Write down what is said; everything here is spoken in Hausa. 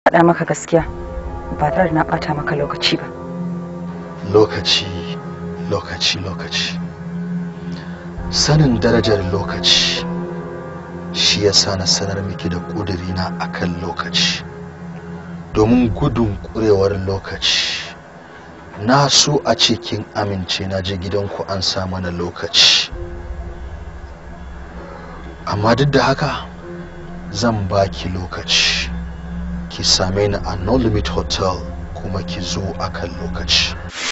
faɗa maka gaskiya ba tare da na ɓata maka lokaci ba lokaci lokaci lokaci sanin darajar lokaci shi ya sa na sanar miki da ƙudurina a kan lokaci domin gudun ƙurewar lokaci na so a cikin amince na je gidanku an sa mana lokaci amma duk da haka zan baki lokaci ki same ni a no limit hotel kuma ki zo akan lokaci